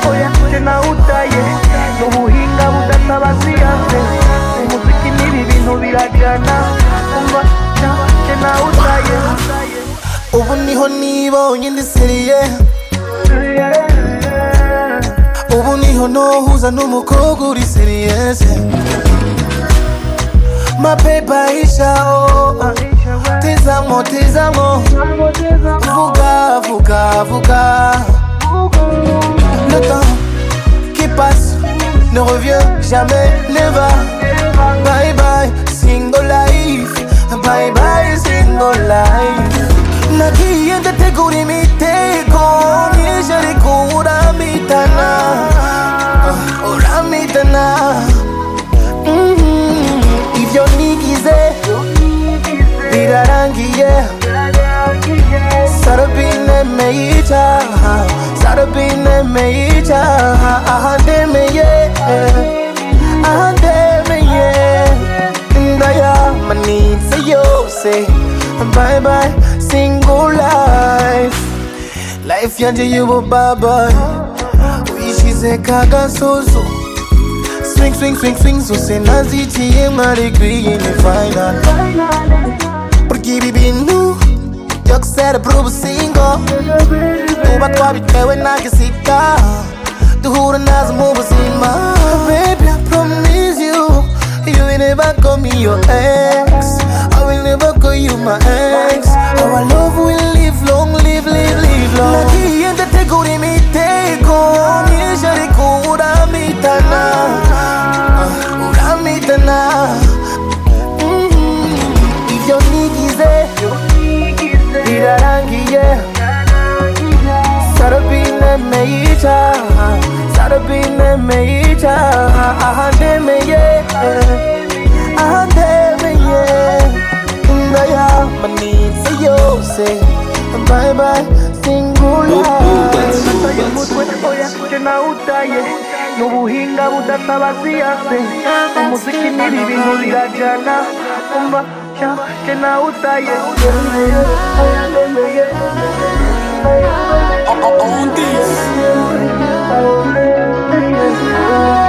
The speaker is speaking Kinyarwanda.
oya sinawutaye n'ubuhinga budasaba siyanse umuziki n'ibi bintu birajyana umva sinawutaye ubu niho nibonye ndi seriye ubu niho nohuza n'umukobwa uri seriyeze mapepa ishaho tizamo tizamo vuga vuga vuga le temps qui passe ne revient jamais never bye bye single life bye bye single life nagiye ndategura imitego mwije ariko uramitana Ah, uramitana Mhm, ibyo nigize birarangiye sarabine meyica sarabine meyica ahandemeye ahandemeye ndayamanitse yose bye bye single life life yanje y'ubu baba uyishize kagasozo swing swing swing swing zose naziciye mwari green final Porque ibi bintu byo gusera buri ubusingo tuba twabitewe na gisita duhura nazo mu buzima baby I promise you you will never call me your ex I will never call you my ex our love will live long live live live long nagiye ndategura imitego myinshi ariko uramitana Ah, uramitana Mhm, ibyo nigize birarangiye sarabine meyica sarabine meyica ahandemeye ahandemeye ndayamanitse yose bye bye singular nataye umutwe oya sinawutaye n'ubuhinga budasaba siyanse umuziki n'ibi bintu birajyana umva sinawutaye On this. Yeah.